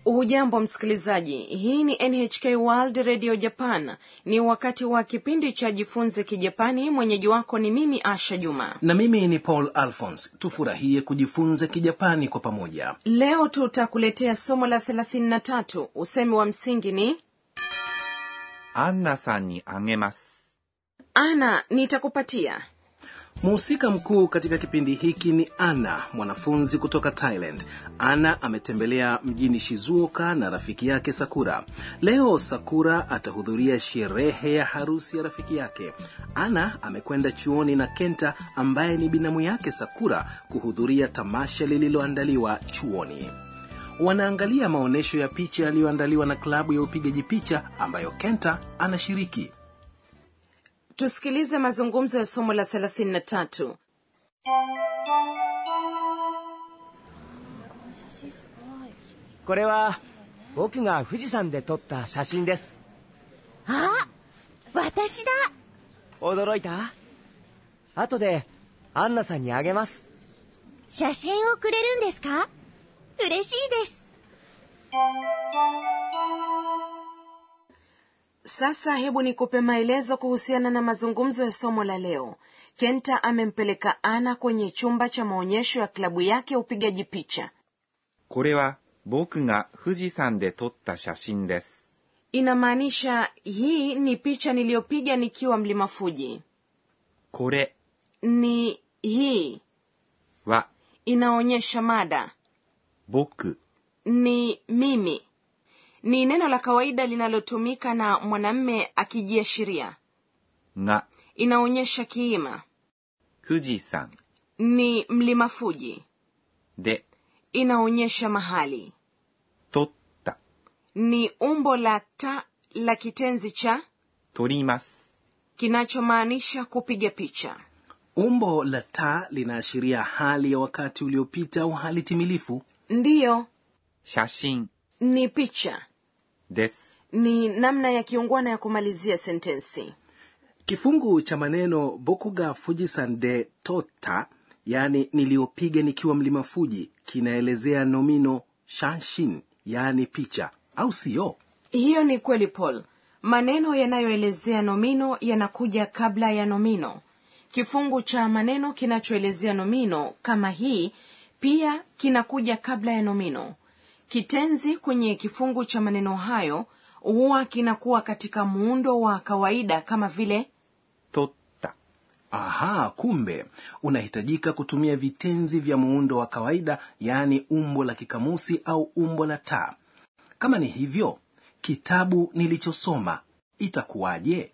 hujambo msikilizaji hii ni nhk world radio japan ni wakati wa kipindi cha jifunze kijapani mwenyeji wako ni mimi asha juma na mimi ni paul alphons tufurahie kujifunza kijapani kwa pamoja leo tutakuletea somo la 33 usemi wa msingi ni アンナさんにあげます。 ana nitakupatia mhusika mkuu katika kipindi hiki ni ana mwanafunzi kutoka thailand ana ametembelea mjini shizuoka na rafiki yake sakura leo sakura atahudhuria sherehe ya harusi ya rafiki yake ana amekwenda chuoni na kenta ambaye ni binamu yake sakura kuhudhuria tamasha lililoandaliwa chuoni wanaangalia maonyesho ya picha yaliyoandaliwa na klabu ya upigaji picha ambayo kenta anashiriki tusikilize mazungumzo ya somo la 33 これは僕が富士山で撮った写真ですあ私だ驚いた後でアンナさんにあげます写真をくれるんですか嬉しいです sasa hebu nikupe maelezo kuhusiana na mazungumzo ya somo la leo kenta amempeleka ana kwenye chumba cha maonyesho ya klabu yake ya upigaji picha これは僕が富士山で撮った写真です。 inamaanisha hii ni picha niliyopiga nikiwa mlima fuji これ ni hii は inaonyesha mada 僕 ni mimi ni neno la kawaida linalotumika na mwanamme akijiashiria が inaonyesha kiima 富士山 ni mlima fuji で inaonyesha mahali 撮った、 ni umbo la ta la kitenzi cha 撮ります。 kinachomaanisha kupiga picha umbo la taa linaashiria hali ya wakati uliopita au hali timilifu ndiyo 写真 ni picha です。 ni namna ya kiungwana ya kumalizia sentensi kifungu cha maneno bokuga fujisan de tota yaani niliyopiga nikiwa mlima fuji kinaelezea nomino shanshin yaani picha au siyo hiyo ni kweli paul maneno yanayoelezea nomino yanakuja kabla ya nomino kifungu cha maneno kinachoelezea nomino kama hii pia kinakuja kabla ya nomino kitenzi kwenye kifungu cha maneno hayo huwa kinakuwa katika muundo wa kawaida kama vile 撮った、 aha kumbe unahitajika kutumia vitenzi vya muundo wa kawaida yaani umbo la kikamusi au umbo la taa kama ni hivyo kitabu nilichosoma itakuwaje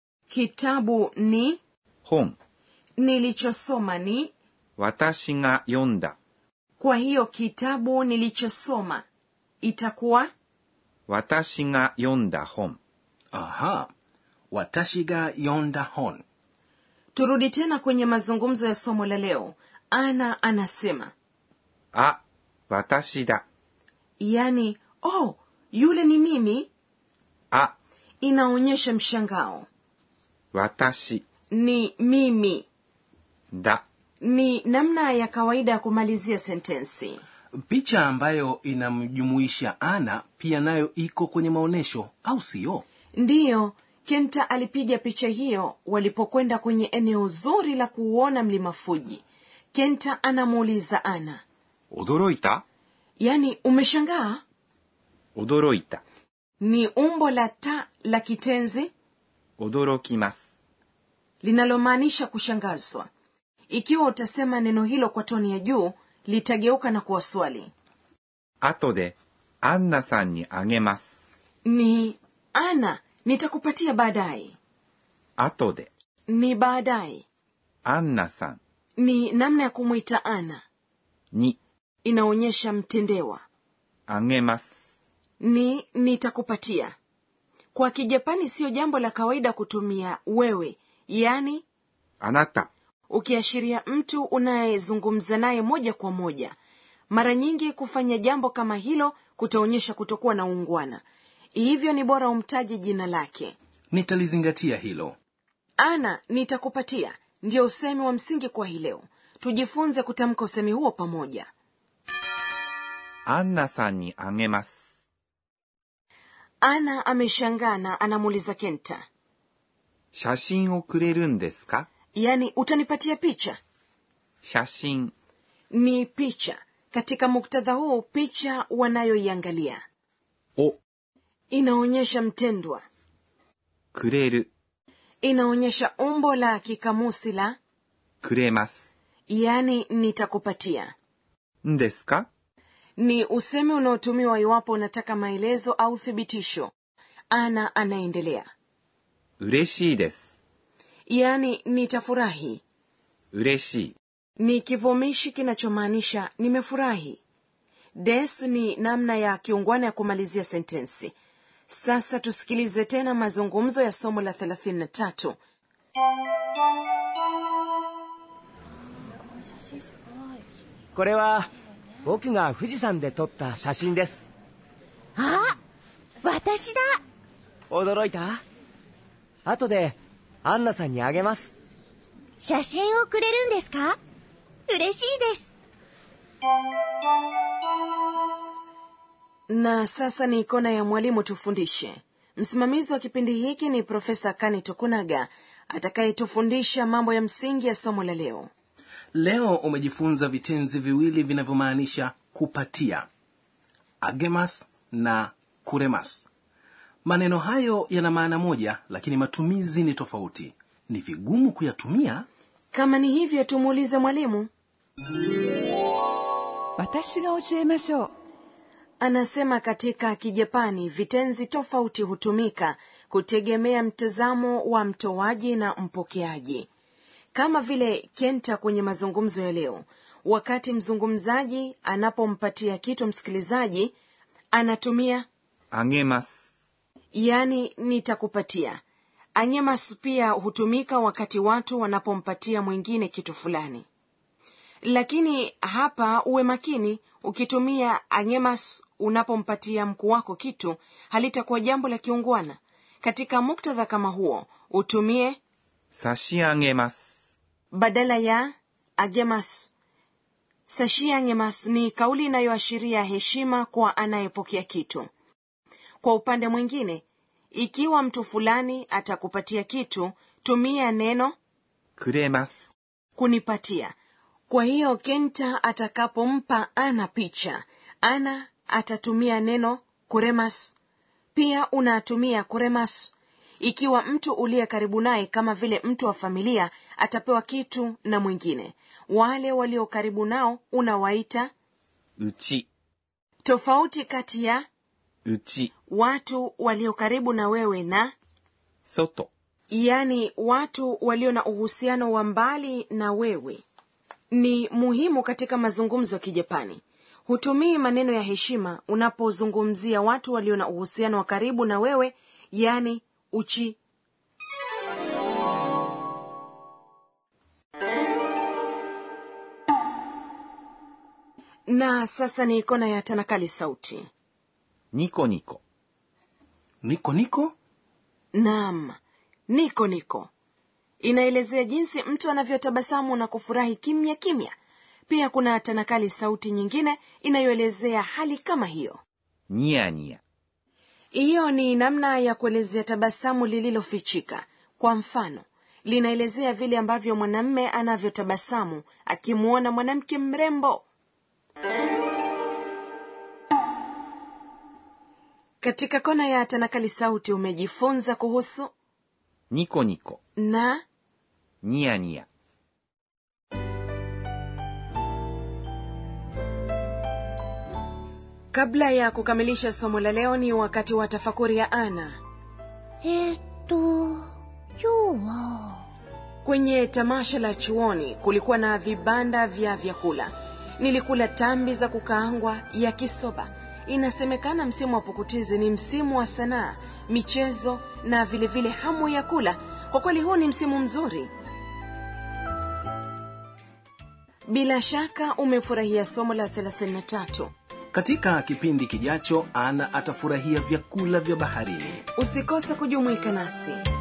kitabu ni 本、 nilichosoma ni 私が読んだ、 kwa hiyo kitabu nilichosoma itakuwa 私が読んだ本、 aha watashiga yonda hon turudi tena kwenye mazungumzo ya somo la leo ana anasema あ、私だ、 yani oh yule ni mimi あ、 inaonyesha mshangao 私 ni mimi だ、 ni namna ya kawaida ya kumalizia sentensi picha ambayo inamjumuisha ana pia nayo iko kwenye maonyesho au siyo ndiyo kenta alipiga picha hiyo walipokwenda kwenye eneo zuri la kuuona mlima fuji kenta anamuuliza ana 驚いた yani umeshangaa 驚いた、 ni umbo la ta la kitenzi 驚きます。 linalomaanisha kushangazwa ikiwa utasema neno hilo kwa toni ya juu litageuka na kuwa swali 後で、アンナさんにあげます。 ni ana nitakupatia baadaye 後で、 ni baadaye アンナさん ni namna ya kumwita ana に inaonyesha mtendewa あげます。 ni nitakupatia kwa kijapani siyo jambo la kawaida kutumia wewe yaani あなた、 ukiashiria mtu unayezungumza naye moja kwa moja mara nyingi kufanya jambo kama hilo kutaonyesha kutokuwa na ungwana hivyo ni bora umtaje jina lake nitalizingatia hilo ana nitakupatia ndio usemi wa msingi kwa hii leo tujifunze kutamka usemi huo pamoja アンナさんにあげます。 ana ameshangaa na anamuuliza kenta 写真をくれるんですか yaani utanipatia picha 写真 ni picha katika muktadha huu picha wanayoiangalia を inaonyesha mtendwa くれる inaonyesha umbo la kikamusi la くれます yaani nitakupatia んですか ni usemi unaotumiwa iwapo unataka maelezo au thibitisho ana anaendelea 嬉しいです yaani nitafurahi 嬉しい ni kivumishi kinachomaanisha nimefurahi des ni namna ya kiungwana ya kumalizia sentensi sasa tusikilize tena mazungumzo ya somo la 33 これは僕が富士山で撮った写真ですあ私だ驚いた後でアンナさんにあげます写真をくれるんですか嬉しいです na sasa ni kona ya mwalimu tufundishe msimamizi wa kipindi hiki ni profesa kani tokunaga atakayetufundisha mambo ya msingi ya somo la leo leo umejifunza vitenzi viwili vinavyomaanisha kupatia agemas na kuremas maneno hayo yana maana moja lakini matumizi ni tofauti ni vigumu kuyatumia kama ni hivyo tumuulize mwalimu 私が教えましょう anasema katika kijapani vitenzi tofauti hutumika kutegemea mtazamo wa mtoaji na mpokeaji kama vile kenta kwenye mazungumzo ya leo wakati mzungumzaji anapompatia kitu msikilizaji anatumia あげます yani nitakupatia anyemas pia hutumika wakati watu wanapompatia mwingine kitu fulani lakini hapa uwe makini ukitumia anyemas unapompatia mkuu wako kitu halitakuwa jambo la kiungwana katika muktadha kama huo utumie 差し上げます badala ya agemas sashiangemas ni kauli inayoashiria heshima kwa anayepokea kitu kwa upande mwingine ikiwa mtu fulani atakupatia kitu tumia neno くれます kunipatia kwa hiyo kenta atakapompa ana picha ana atatumia neno kuremas pia unatumia kuremas ikiwa mtu uliye karibu naye kama vile mtu wa familia atapewa kitu na mwingine wale walio karibu nao unawaita うち tofauti kati ya うち watu walio karibu na wewe na 外 yaani watu walio na uhusiano wa mbali na wewe ni muhimu katika mazungumzo ya kijapani hutumii maneno ya heshima unapozungumzia watu walio na uhusiano wa karibu na wewe yaani uchi na sasa ni kona ya tanakali sauti ニコニコ niko niko Naam, niko niko inaelezea jinsi mtu anavyotabasamu na kufurahi kimya kimya. Pia kuna tanakali sauti nyingine inayoelezea hali kama hiyo. ニヤニヤ Hiyo ni namna ya kuelezea tabasamu lililofichika. Kwa mfano, linaelezea vile ambavyo mwanamme anavyotabasamu akimwona mwanamke mrembo. Katika kona ya tanakali sauti umejifunza kuhusu ニコニコ na ニヤニヤ kabla ya kukamilisha somo la leo ni wakati wa tafakuri ya ana えーっと今日は kwenye tamasha la chuoni kulikuwa na vibanda vya vyakula nilikula tambi za kukaangwa ya kisoba inasemekana msimu wa pukutizi ni msimu wa sanaa michezo na vilevile vile hamu ya kula kwa kweli huu ni msimu mzuri bila shaka umefurahia somo la 33 katika kipindi kijacho ana atafurahia vyakula vya baharini usikose kujumuika nasi